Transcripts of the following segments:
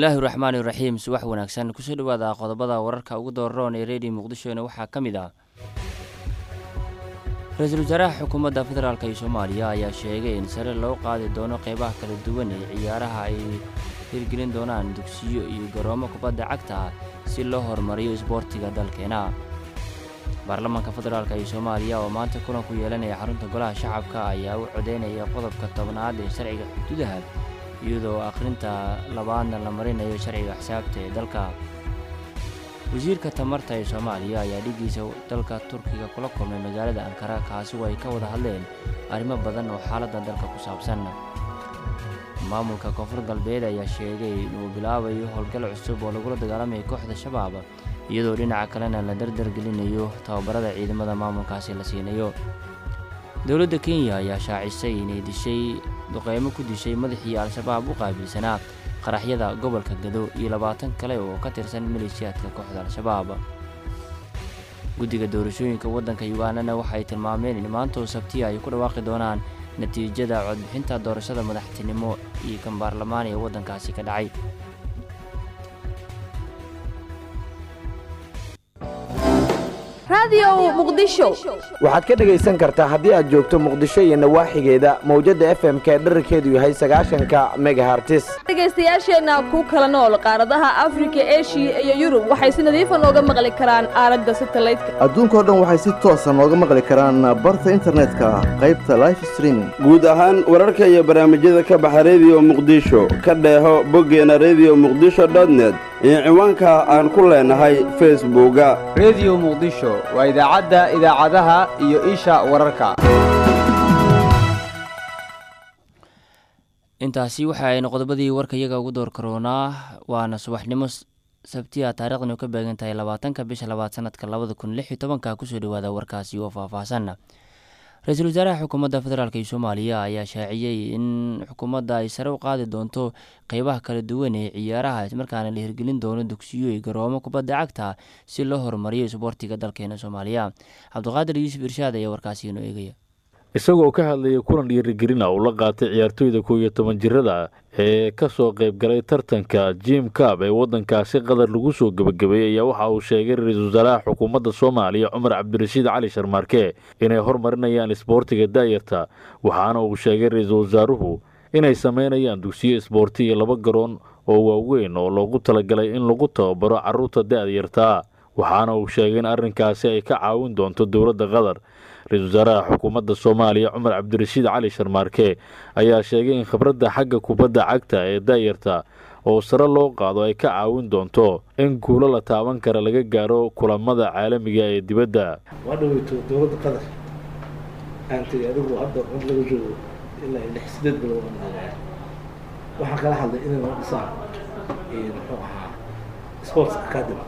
bismillaahi raxmaani raxiim subax wanaagsan kusoo dhawaada qodobada wararka ugu dooraroon ee reediyo muqdishona waxaa ka mid ah ra-iisul wasaaraha xukuumadda federaalk ee soomaaliya ayaa sheegay in sare loo qaadi doono qeybaha kala duwan ee ciyaaraha ay hirgelin doonaan dugsiyo iyo garoomo kubadda cagta ah si loo horumariyo isboortiga dalkeena baarlamaanka federaalk ee soomaaliya oo maanta kulan ku yeelanaya xarunta golaha shacabka ayaa u codeynaya qodobka tobnaad ee sharciga xuduudaha iyadoo akhrinta labaadna la marinayo sharciga xisaabta ee dalka wasiirka tamarta ee soomaaliya ayaa dhigiisa dalka turkiga kula kulmay magaalada ankara kaasi oo ay ka wada hadleen arrimo badan oo xaaladda dalka ku saabsan maamulka koonfur galbeed ayaa sheegay inuu bilaabayo howlgal cusub oo lagula dagaalamayo kooxda shabaab iyadoo dhinaca kalena la dardargelinayo tababarada ciidamada maamulkaasi la siinayo dowladda kenya ayaa shaacisay inay dishay duqeymo ku dishay madaxii al-shabaab u qaabilsanaa qaraxyada gobolka gado iyo labaatan kale oo ka tirsan maleeshiyaadka kooxda al-shabaab guddiga doorashooyinka waddanka ugandana waxay tilmaameen in maantoo sabtiya ay ku dhawaaqi doonaan natiijada codbixinta doorashada madaxtinimo iyo kan baarlamaan ee waddankaasi ka dhacay waxaad ka dhegaysan kartaa haddii aad joogto muqdisho iyo nawaaxigeeda mawjadda f m-ka ee dherarkeedu yahay sagaashanka megahartis dhegaystayaasheenna ku kala nool qaaradaha afrika eshiya iyo yurub waxay si nadiifa nooga maqli karaan aalada satalaydka adduunkao dhan waxay si toosa nooga maqli karaan barta internetka qaybta life streaming guud ahaan wararka iyo barnaamijyada ka baxa rediyo muqdisho ka dheeho boggeena rediyo muqdisho dotnet iyo ciwaanka aan ku leenahay facebooka rediyo muqdisho waa idaacadda idaacadaha iyo isha wararka intaasi waxa aynu qodobadii warka iyaga ugu door karoonaa waana subaxnimo sabtiya taarikhdan ka beegan tahay labaatanka bisha labaad sanadka labada kun lix iyo tobanka kusoo dhawaada warkaasi oo faahfaahsan ra-iisul wasaaraha xukuumadda federaalk ee soomaaliya ayaa shaaciyey in xukuumadda ay sare u qaadi doonto qeybaha kala duwan ee ciyaaraha ismarkaana la hirgelin doono dugsiyo iyo garoomo kubadda cagta si loo horumariyo isboortiga dalkeena soomaaliya cabdiqaadir yuusuf irshaad ayaa warkaasi inoo eegaya isagoo ka hadlayay kulan dhiirigelina uu la qaatay ciyaartooyda kow iyo toban jirada ee ka soo qayb galay tartanka jim cab ee waddankaasi qatar lagu soo gebagabeeyey ayaa waxa uu sheegay ra-iisul wasaaraha xukuumadda soomaaliya cumar cabdirashiid cali sharmaarke inay hormarinayaan isboortiga daayarta waxaana uu sheegay ra-iisul wasaaruhu inay sameynayaan dugsiyo isboorti iyo laba garoon oo waaweyn oo loogu talagalay in lagu tababaro carruurta da-yartaa waxaana uu sheegay in arrinkaasi ay ka caawin doonto dowladda qatar ra-isul wasaaraha xukuumadda soomaaliya cumar cabdirashiid cali sharmaarke ayaa sheegay in khibradda xagga kubadda cagta ee daayarta oo sare loo qaado ay ka caawin doonto in guulo la taaban kara laga gaaro kulamada caalamiga ee dibadda waa dhaweyto dowladda qatar aantay adigu hadda cod laga joogo ilaa lix sideed bilood waxaan kala hadlay inay noo dhisaan muxuu ahaa sports academy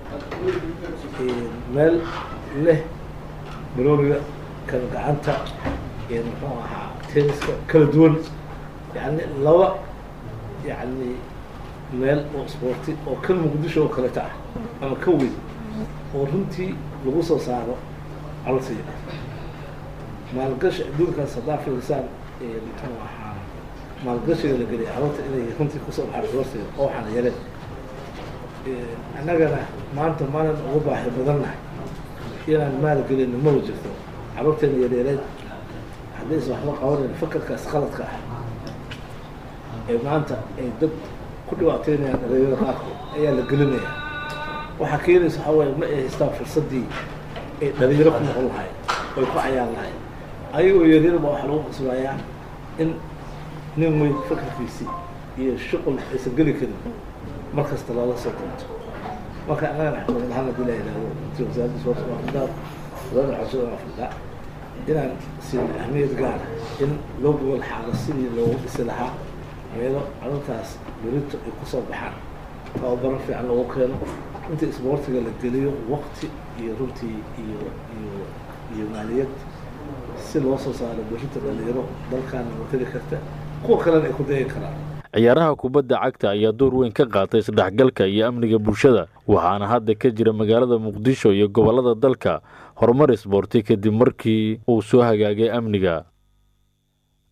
meel leh barooriga kala gacanta iyo muxuu ahaa tenniska kala duwan yani laba yani meel oo isboorti oo kan muqdisho oo kaleta ah ama ka weyn oo runtii lagu soo saaro calsiya maalgashi adduunkaas haddaa fiirsaan muxuu ahaa maalgashiga la geliya carruurta inay runtii kusoo baxaan isboortiga oo waxaana yareen annagana maanta maanan ugu baahi badannahay inaan maalgelin maba jirto carruurteena yareereed haddaysa waxba qabanayn fakarkaas qaladka ah ee maanta ay dad ku dhibaateynayaan dhalinyarada qaarkood ayaa la gelinayaa waxaa keenaysa waxaa waaye ma ay haystaan fursaddii ay dhalinyaro ku noqon lahayn oy ku cayaan lahayn ayagoo yaryarba waxaa lagu qasbayaa in nin weyn fakarkiisii iyo shuqul aysan geli karin mar kasta loola soo doonto marka anagana xukuumad ahaan hadii la yidhahdo intii wasaaradda sports waa fidaan wasaaradda xasuuda waa fidaa inaan siin ahmiyad gaara in loo gogol xaalo sidii loogu dhisi lahaa meelo carruurtaas berito ay kusoo baxaan tababaro fiican loogu keeno intii isboortiga la geliyo waqti iyo runtii iyo iyo iyo maaliyad si loo soo saaro berito dhalinyaro dalkaana matali karta kuwa kalena ay ku dayi karaan ciyaaraha kubadda cagta ayaa door weyn ka qaatay isdhexgalka iyo amniga bulshada waxaana hadda ka jira magaalada muqdisho iyo gobollada dalka horumar isboorti kadib markii uu soo hagaagay amniga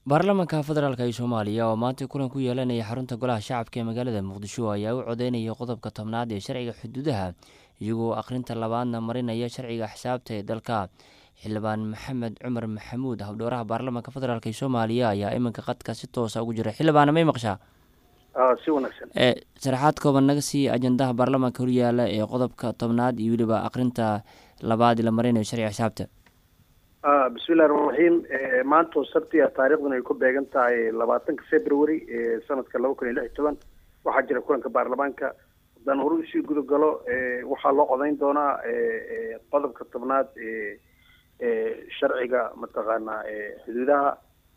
baarlamaanka federaalk ee soomaaliya oo maanta kulan ku yeelanaya xarunta golaha shacabka ee magaalada muqdisho ayaa u codeynaya qodobka tobnaad ee sharciga xuduudaha iyagoo akhrinta labaadna marinaya sharciga xisaabta ee dalka xildhibaan maxamed cumar maxamuud habdhooraha baarlamaanka federaalk ee soomaaliya ayaa iminka qadka si toosa ugu jira xildhibaana may maqshaa si wanaagsan sharaxaad kooban naga sii ajandaha baarlamaanka horyaala ee qodobka tobnaad iyo weliba akhrinta labaad la marinayo sharciga xisaabta bismillahi raxmaan raxiim maanta oo sabtiga taariikhduna ay ku beegan tahay labaatanka february sanadka laba kun iyo lix iyo toban waxaa jira kulanka baarlamaanka haddaan hore usii guda galo waxaa loo codeyn doonaa qodobka tobnaad sharciga mataqaanaa xuduudaha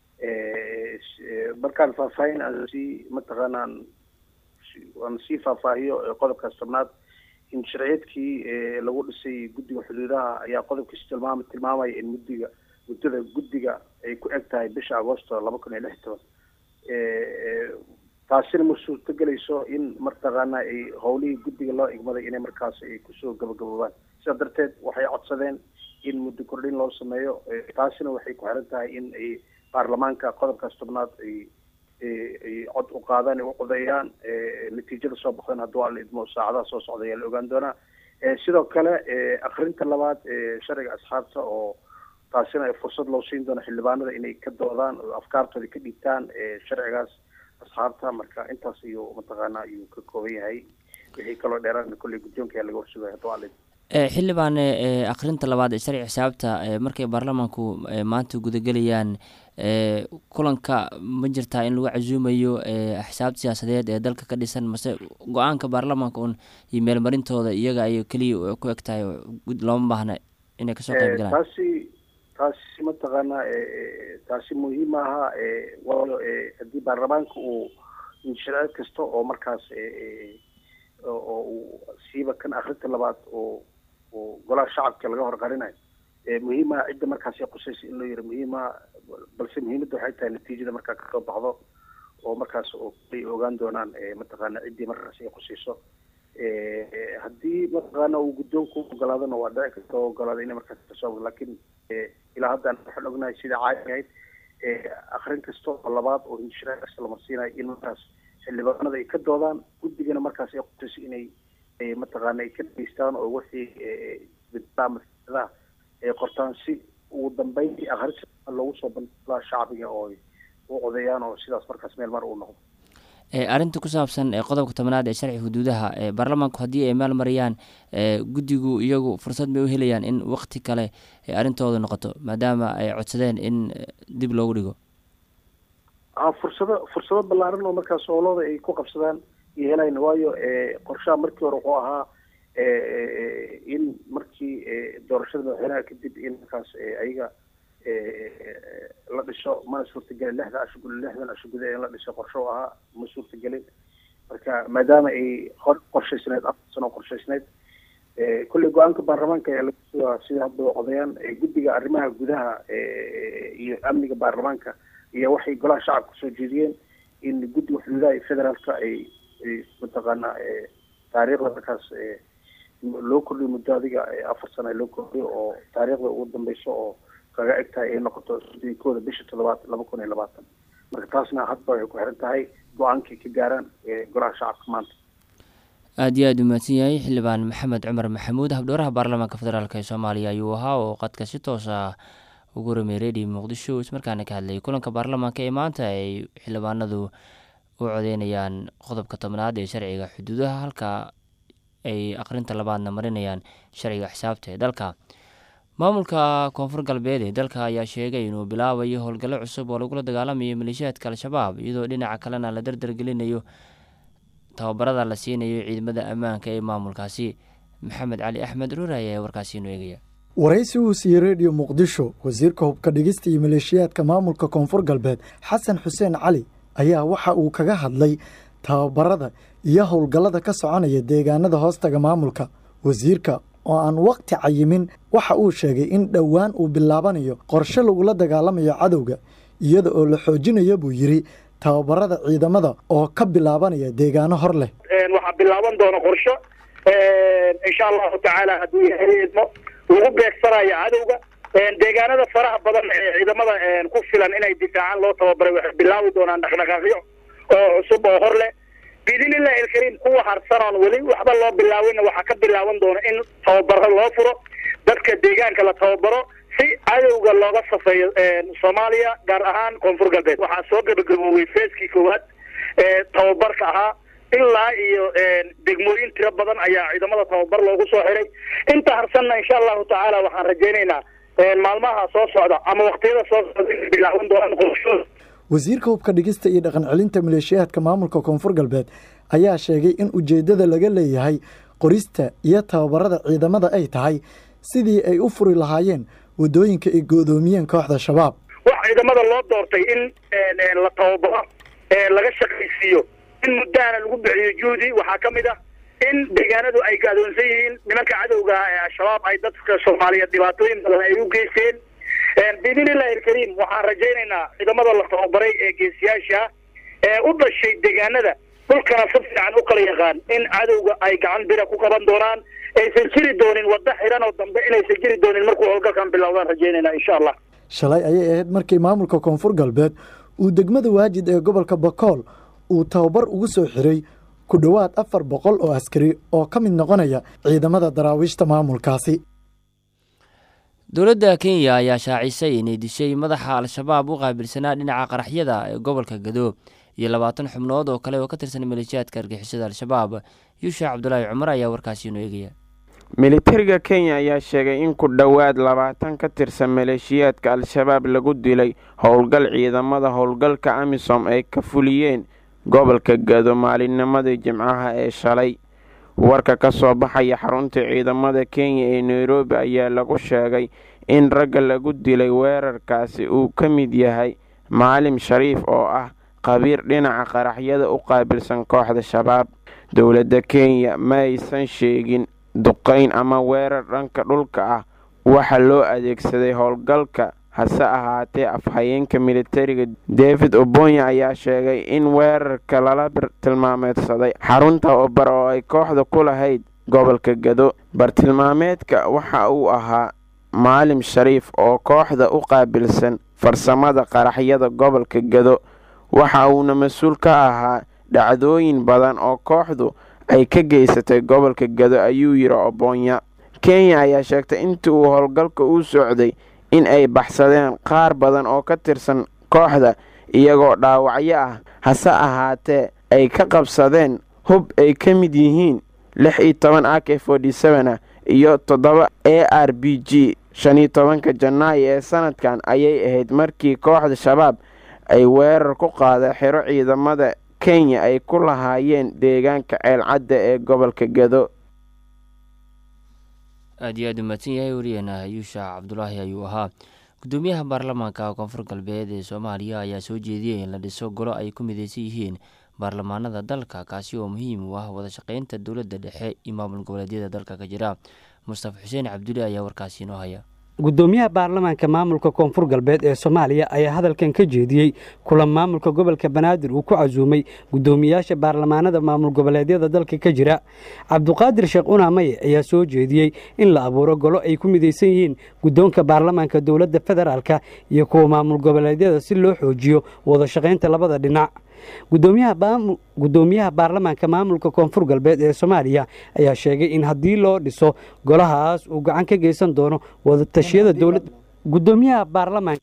markaan faahfaahin aan sii mataqaanaa aan sii faahfaahiyo qodobkaas tobnaad in sharciyeedkii lagu dhisay guddiga xuduudaha ayaa qodobkiis tilmaam tilmaamaya in muddiga muddada guddiga ay ku eg tahay bisha agoosto laba kun iyo lix toban taasina ma suurto gelayso in mataqaanaa ay howlihii guddiga loo igmaday inay markaas ay kusoo gabagaboobaan sidaa darteed waxay codsadeen in muddo kordhin loo sameeyo taasina waxay ku xiran tahay in ay baarlamaanka qodobkaas tobnaad ay ay cod u qaadaan u codeeyaan natiijada soo baxdan hadduu alla idmo saacadaha soo socda ayaa la ogaan doonaa sidoo kale akrinta labaad sharciga asxaabta oo taasina fursad loo siin doono xildhibaanada inay ka doodaan oo afkaartooda ka dhiibtaan sharcigaas asxaabta marka intaas ayuu mataqaana ayuu ka kooban yahay wixii kaloo dheeraadna kolley guddoonka ayaa laga warsugaya hadduu alla idmo xildhibaan akhrinta labaad ee sharci xisaabta markay baarlamaanku maanta gudagelayaan kulanka ma jirtaa in lagu casuumayo xisaabta siyaasadeed ee dalka ka dhisan mase go-aanka baarlamaanka un iyo meelmarintooda iyaga ay keliya ku eg tahay looma baahna inay kasoo qayb galaan taasi taasi mataqaanaa taasi muhiim aha waayo haddii baarlamaanka uu inshareed kasta oo markaas oo uu siiba kan akrinta labaad oo oo golaha shacabka laga horqarinayo muhiimaha cidda markaas qusaysa in loo yiro muhiimaha balse muhiimadda waxay tahay natiijada markaa kasoo baxdo oo markaas ay ogaan doonaan mataqaana ciddii markaas ay qusayso haddii mataqaana uu guddoonku ogolaadona waa dhici karta oo ogolaada inay markaas kasoo laakiin ilaa haddaan waxaan ognahay sida caadi ahayd akrin kasta oo labaad oo hinshira kasta la marsiinayo in markaas xildhibaanada ay ka doodaan guddigana markaas ay qusayso inay mataqaana ay ka dhageystaan oo wixii masaladaha ay qortaan si ugu dambeyntii akhris loogu soo bandhigaa shacbiga oo u codeeyaan oo sidaas markaas meel mar uu noqdo arrinta ku saabsan qodobka tobnaad ee sharci xuduudaha baarlamaanku haddii ay maal mariyaan guddigu iyagu fursad bay u helayaan in wakti kale arrintooda noqoto maadaama ay codsadeen in dib loogu dhigo fursado fursado ballaaran oo markaas howlooda ay ku qabsadaan iyo helayn waayo qorshaha markii hore wuxuu ahaa in markii doorashada madaxweynaha kadib in markaas ayaga la dhiso mana suurtagelin lixda asho guda lixdan asho guda in la dhiso qorsho ahaa ma suurtagelin marka maadaama ay qorshaysneyd afar sano qorshaysneyd kolley go-aanka baarlamaanka ayaa laga sugaa sida hadda codayaan guddiga arrimaha gudaha iyo amniga baarlamaanka iyo waxay golaha shacabka soo jeediyeen in guddiga xuduudaha iyo federaalka ay mataqaana taariikhda markaas loo kordhiyo muddo adiga afar sana loo kordhiyo oo taariikhda ugu dambeyso oo kaga eg tahay ay noqoto kooda bisha toddobaad laba kun iyo labaatan marka taasna hadba waxay ku xiran tahay go-aankay ka gaaraan golaha shacabka maanta aada iyo aada u mahadsan yahay xildhibaan maxamed cumar maxamuud habdhooraha baarlamaanka federaalk ee soomaaliya ayuu ahaa oo qadka si toos ah ugu ramey redio muqdisho ismarkaana ka hadlayay kulanka baarlamaanka ee maanta ay xildhibaanadu u codeynayaan qodobka tobnaad ee sharciga xuduudaha halka ay akhrinta labaadna marinayaan sharciga xisaabta ee dalka maamulka koonfur galbeed ee dalka ayaa sheegay inuu bilaabayo howlgallo cusub oo lagula dagaalamayo maleeshiyaadka al-shabaab iyadoo dhinaca kalena la dardargelinayo tababarada la siinayo ciidamada ammaanka ee maamulkaasi maxamed cali axmed ruur ayaa warkaasi inoo eegaya waraysi uu siiyey rediyo muqdisho wasiirka hubka dhigista iyo maleeshiyaadka maamulka koonfur galbeed xasan xuseen cali ayaa waxa uu kaga hadlay tababarada iyo howlgallada ka soconaya deegaanada hoostaga maamulka wasiirka oo aan wakhti cayimin waxa uu sheegay in dhowaan uu bilaabanayo qorshe lagula dagaalamayo cadowga iyada oo la xoojinayo buu yidhi tababarada ciidamada oo ka bilaabanaya deegaano hor leh waxaa bilaaban doona qorsho insha allahu tacaala hadduu yahay idmo lagu beegsanayo cadowga deegaanada faraha badan ee ciidamada ku filan inay difaacaan loo tababaray waxay bilaabi doonaan dhaqdhaqaaqyo oo cusub oo hor leh biidnillahi alkariim kuwa harsanoon weli waxba loo bilaawinna waxaa ka bilaaban doona in tababaro loo furo dadka deegaanka la tababaro si cadowga looga safeeyo soomaaliya gaar ahaan koonfur galbeed waxaa soo gabagaboobay feeskii koowaad ee tababarka ahaa ilaa iyo degmooyin tiro badan ayaa ciidamada tababar loogu soo xiray inta harsanna insha allahu tacaala waxaan rajaynaynaa maalmaha soo socda ama waqtiyada soo socda inay bilaaban doonaan qorshooda wasiirka hubka dhigista iyo dhaqan celinta maleeshiyaadka maamulka koonfur galbeed ayaa sheegay in ujeeddada laga leeyahay qorista iyo tababarada ciidamada ay tahay sidii ay u furi lahaayeen waddooyinka ay go'doomiyeen kooxda shabaab wax ciidamada loo doortay in la tababaro laga shaqaysiiyo in muddaana lagu bixiyo juhdi waxaa ka mid ah in deegaanadu ay gaadoonsan yihiin nimanka cadowga ah ee al-shabaab ay dadka soomaaliyeed dhibaatooyin badan ay u geysteen biidnillahi alkariim waxaan rajaynaynaa ciidamada la tababaray ee geesiyaasha ee u dhashay deegaanada dhulkana si fiican u kala yaqaan in cadowga ay gacan bira ku qaban doonaan aysan jiri doonin waddo xiran oo dambe inaysan jiri doonin markuu howlgalkan bilowdaan rajaynaynaa insha allah shalay ayay ahayd markii maamulka koonfur galbeed uu degmada waajid ee gobolka bakool uu tababar ugu soo xiray ku dhowaad afar boqol oo askari oo ka mid noqonaya ciidamada daraawiishta maamulkaasi dowladda kenya ayaa shaacisay inay dishay madaxa al-shabaab u qaabilsanaa dhinaca qaraxyada ee gobolka gado iyo labaatan xubnood oo kale oo ka tirsan maleeshiyaadka argixisada al-shabaab yuusha cabdulaahi cumar ayaa warkaasi inoo eegaya militariga kenya ayaa sheegay in ku dhowaad labaatan ka tirsan maleeshiyaadka al-shabaab lagu dilay howlgal ciidamada howlgalka amisom ay ka fuliyeen gobolka gado maalinnimadii jimcaha ee shalay warka ka soo baxaya xarunta ciidamada kenya ee nairobi ayaa lagu sheegay in ragga lagu dilay weerarkaasi uu ka mid yahay maalim shariif oo ah qabiir dhinaca qaraxyada u qaabilsan kooxda shabaab dowladda kenya ma aysan sheegin duqayn ama weerar dhanka dhulka ah waxa loo adeegsaday howlgalka hase ahaatee afhayeenka militariga david obonya ayaa sheegay in weerarka lala tilmaameedsaday xarunta obar oo ay kooxda ku lahayd gobolka gado bartilmaameedka waxa uu ahaa maalim shariif oo kooxda u qaabilsan farsamada qaraxyada gobolka gado waxa uuna mas-uul ka ahaa dhacdooyin badan oo kooxdu ay ka geysatay gobolka gado ayuu yidhi obonya kenya ayaa sheegtay intii uu howlgalka u socday in ay baxsadeen qaar badan oo ka tirsan kooxda iyagoo dhaawacyo ah hase ahaatee ay ka qabsadeen hub ay ka mid yihiin lix iyo toban a k forty seven ah iyo toddoba a r b g shan iyo tobanka janaayo ee sanadkan ayay ahayd markii kooxda shabaab ay weerar ku qaada xero ciidamada kenya ay ku lahaayeen deegaanka ceelcadda ee gobolka gado aad iyo aad u mahadsan yahay wariyeena yuusha cabdulaahi ayuu ahaa gudoomiyaha baarlamaanka koonfur galbeed ee soomaaliya ayaa soo jeediyey in la dhiso golo ay ku mideysan yihiin baarlamaanada dalka kaasi oo muhiim u ah wada shaqeynta dowladda dhexe iyo maamul goboleedyada dalka ka jira mustafa xuseen cabdulle ayaa warkaasi inoo haya gudoomiyaha baarlamaanka maamulka koonfur galbeed ee soomaaliya ayaa hadalkan ka jeediyey kulan maamulka gobolka banaadir uu ku casuumay gudoomiyaasha baarlamaanada maamul goboleedyada dalka ka jira cabduqaadir sheekh unaamaye ayaa soo jeediyey in la abuuro golo ay ku midaysan yihiin guddoonka baarlamaanka dowladda federaalka iyo kuwa maamul goboleedyada si loo xoojiyo wada shaqaynta labada dhinac gudoomiyaha baarlamaanka maamulka koonfur galbeed ee soomaaliya ayaa sheegay in haddii loo dhiso golahaas uu gacan ka geysan doono wadatashyada dowladda gudoomiyaha baarlamaanka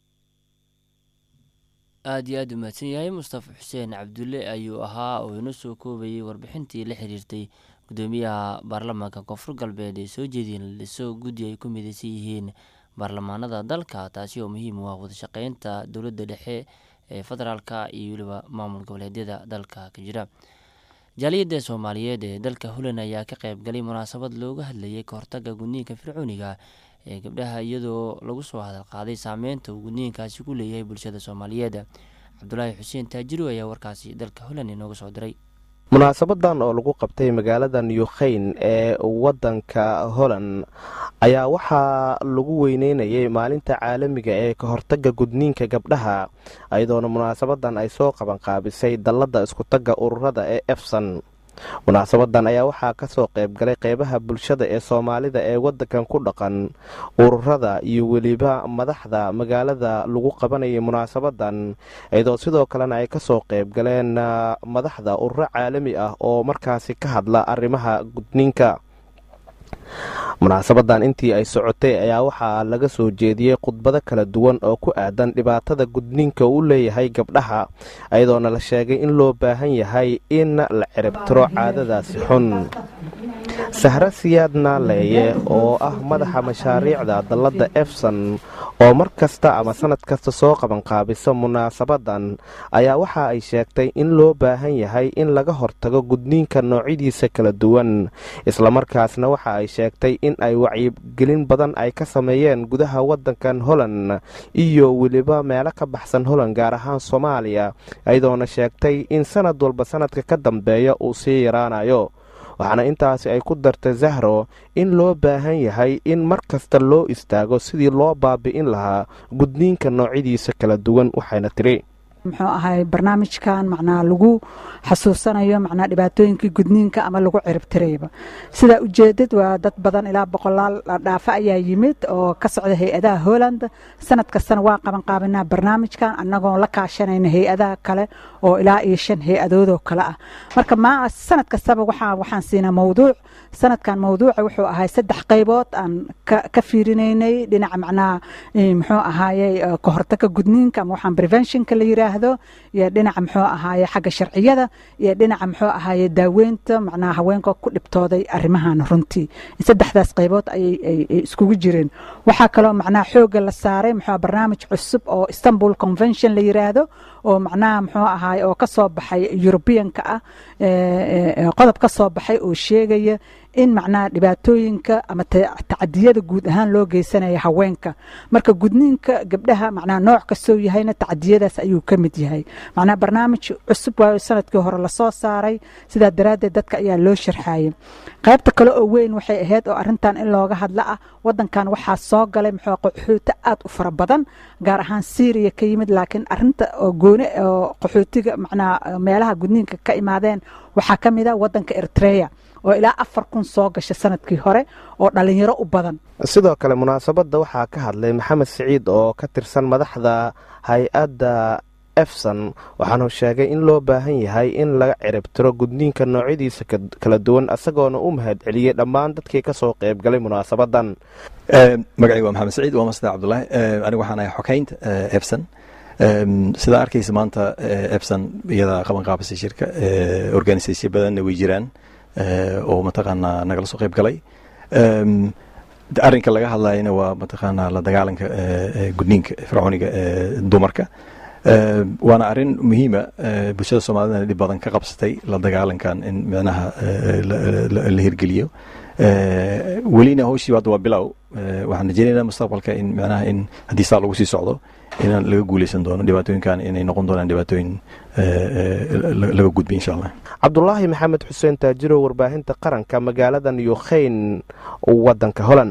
aada iyo aada u mahadsan yahay mustafa xuseen cabdulle ayuu ahaa oo inoo soo koobayay warbixintii la xiriirtay gudoomiyaha baarlamaanka koonfur galbeed ee soo jeediyay in la dhiso guddi ay ku midaysan yihiin baarlamaanada dalka taasi oo muhiim u ah wadashaqeynta dowladda dhexe ee federaalka iyo weliba maamul goboleedyada dalka ka jira jaaliyadda soomaaliyeed ee dalka holland ayaa ka qayb galay munaasabad looga hadlayay kahortaga gudniinka fircooniga ee gabdhaha iyadoo lagu soo hadal qaaday saameynta uu gudniinkaasi ku leeyahay bulshada soomaaliyeed cabdulaahi xuseen taajiro ayaa warkaasi dalka holland inooga soo diray munaasabadan oo lagu qabtay magaalada newkhayn ee wadanka holland ayaa waxaa lagu weyneynayay maalinta caalamiga ee ka hortaga gudniinka gabdhaha iyadoona munaasabadan ay soo qabanqaabisay dallada iskutaga ururada ee efson munaasabadan ayaa waxaa kasoo qaybgalay qeybaha bulshada ee soomaalida ee wadankan ku dhaqan ururada iyo weliba madaxda magaalada lagu qabanayay munaasabadan iyadoo sidoo kalena ay kasoo qaybgaleen madaxda ururo caalami ah oo markaasi ka hadla arrimaha gudniinka munaasabadan intii ay socotay ayaa waxaa laga soo jeediyey khudbado kala duwan oo ku aadan dhibaatada gudniinka uu leeyahay gabdhaha iyadoona la sheegay in loo baahan yahay in la ciribtiro caadadaasi xun sahre siyaad naaleeye oo ah madaxa mashaariicda dalladda efson oo mar kasta ama sanad kasta soo qabanqaabisa munaasabadan ayaa waxa ay sheegtay in loo baahan yahay in laga hortago gudniinka noocyadiisa kala duwan islamarkaasna waxa ay sheegtay in ay wacyigelin badan ay ka sameeyeen gudaha wadankan holland iyo weliba meelo ka baxsan holland gaar ahaan soomaaliya iyadoona sheegtay in sanad walba sanadka ka dambeeya uu sii yaraanayo waxaana intaasi ay ku dartay zahro in loo baahan yahay in mar kasta loo istaago sidii loo baabi'in lahaa gudniinka noocyadiisa kala duwan waxayna tiri muxuu ahay barnaamijkan macnaa lagu xasuusanayo macnaa dhibaatooyinkii gudniinka ama lagu ciribtirayba sidaa ujeedad waa dad badan ilaa boqolaal dhaafa ayaa yimid oo ka socda hay-adaha holland sanad kastana waa qabanqaabinaa barnaamijkan annagoon la kaashanayna hay-adaha kale oo ilaa iyo shan hay-adoodoo kale ah marka ma sanad kastaba waxaan siinaa mawduuc sanadkan mawduuca wuxuu ahay saddex qaybood aan ka fiirinaynay dhinaca macnaha muxuu ahaayey kahortaga gudniinka ama waxaan preventionka la yiraahdo iyo dhinaca muxuu ahaaye xagga sharciyada iyo dhinaca muxuu ahaaye daaweynta macnaha haweenka ku dhibtooday arrimahan runtii saddexdaas qaybood ayay iskugu jireen waxaa kaloo macnaha xoogga la saaray muxuu barnaamij cusub oo istanbul convention la yiraahdo oo macnaha muxuu ahaaye oo kasoo baxay europeanka ah qodob ka soo baxay oo sheegaya in macnaha dhibaatooyinka ama tacadiyada guud ahaan loo geysanaya haweenka marka gudniinka gabdhaha macnaha nooc kastoo yahayna tacadiyadaas ayuu ka mid yahay macnaha barnaamij cusub waayo sanadkii hore lasoo saaray sidaa daraaddeed dadka ayaa loo sharxayay qaybta kale oo weyn waxay ahayd oo arrintan in looga hadla ah wadankan waxaa soo galay muxuu qaxooti aad u fara badan gaar ahaan syriya ka yimid laakiin arrinta oo gooni oo qaxootiga macnaha meelaha gudniinka ka imaadeen waxaa ka mid a wadanka eritrea oo ilaa afar kun soo gasha sanadkii hore oo dhalinyaro u badan sidoo kale munaasabadda waxaa ka hadlay maxamed siciid oo ka tirsan madaxda hay-adda efson waxaanu sheegay in loo baahan yahay in laga ciribtiro gudniinka noocyadiisa kala duwan isagoona u mahad celiyey dhammaan dadkii kasoo qaybgalay munaasabadan magacayga waa maxamed siciid waa masda cabdulaahi anigu waxaan ahay xokeynta efson sidaa arkaysa maanta efson iyadaa qaban qaabisay shirka organisation badanna way jiraan oo mataqaanaa nagala soo qayb galay arrinka laga hadlayana waa mataqaanaa la dagaalanka gudniinka fircooniga dumarka waana arrin muhiima bulshada soomaalidana dhib badan ka qabsatay la dagaalankan in micnaha la hirgeliyo welina howshii hadda waa bilow waxaan rajeynaynaa mustaqbalka in micnaha in haddii saa lagu sii socdo inaan laga guuleysan doono dhibaatooyinkan inay noqon doonaan dhibaatooyin laga gudbay insha allah cabdulaahi maxamed xuseen taajiro warbaahinta qaranka magaalada newkhayn wadanka holland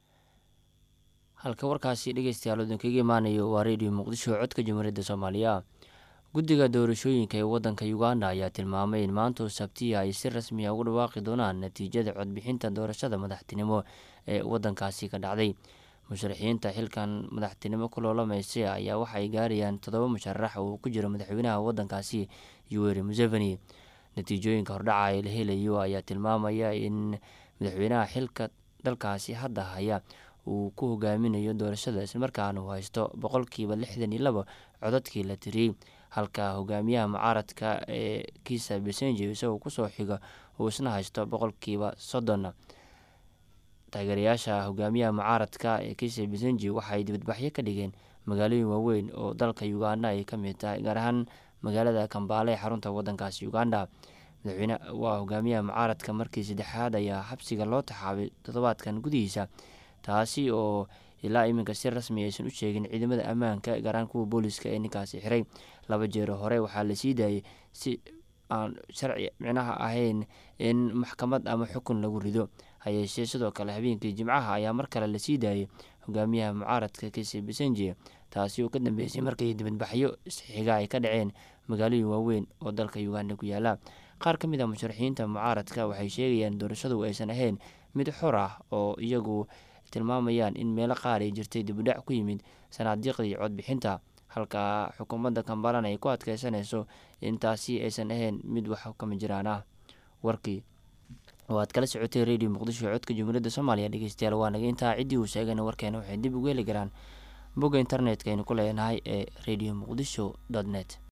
halka warkaasi dhegeystayaal idinkaga imaanayo waa redio muqdisho codka jamhuuriyadda soomaaliya guddiga doorashooyinka ee wadanka uganda ayaa tilmaamay in maanta sabtiya ay si rasmiya ugu dhawaaqi doonaan natiijada codbixinta doorashada madaxtinimo ee wadankaasi ka dhacday musharaxiinta xilkan madaxtinimo ku loolamaysa ayaa waxaay gaarayaan toddoba musharax oo ku jiro madaxweynaha wadankaasi yuweri museveni natiijooyinka hordhaca ee la helayo ayaa tilmaamaya in madaxweynaha xilka dalkaasi hadda haya uu ku hogaaminayo doorashada islamarkaana uu haysto boqolkiiba lixdan iyo laba codadkii la tiriyey halka hogaamiyaha mucaaradka ee kiisa besenje isagoo kusoo xiga uu isna haysto boqolkiiba soddon taageerayaasha hogaamiyaha mucaaradka ee kiisa besenje waxay dibadbaxyo ka dhigeen magaalooyin waaweyn oo dalka uganda ay ka mid tahay gaar ahaan magaalada kambaale ee xarunta wadankaasi uganda madaxweyne waa hogaamiyaha mucaaradka markii saddexaad ayaa xabsiga loo taxaabay toddobaadkan gudihiisa taasi oo ilaa iminka si rasmi aysan u sheegin ciidamada ammaanka gaaraan kuwa booliska ee ninkaasi xiray laba jeero hore waxaa la sii daayay si aan sharci micnaha ahayn in maxkamad ama xukun lagu rido hayeeshee sidoo kale habeenkii jimcaha ayaa mar kale lasii daayay hogaamiyaha mucaaradka kisi besenje taasi oo ka dambeysay markii dibadbaxyo isxiga ay ka dhaceen magaalooyin waaweyn oo dalka uganda ku yaala qaar ka mid a musharaxiinta mucaaradka waxay sheegayaan doorashadu aysan ahayn mid xor ah oo iyagu tilmaamayaan in meelo qaar ay jirtay dibudhac ku yimid sanaadiiqdii codbixinta halka xukuumadda kambalan ay ku adkeysanayso in taasi aysan ahayn mid wax kama jiraan ah warkii oo aad kala socotay radio muqdisho codka jumhuuriyadda soomaaliya dhegeystayaal waa naga intaa ciddii uu sheegayna warkeena waxay dib ugu heli karaan bogga internetka aynu ku leenahay ee radio muqdisho dot net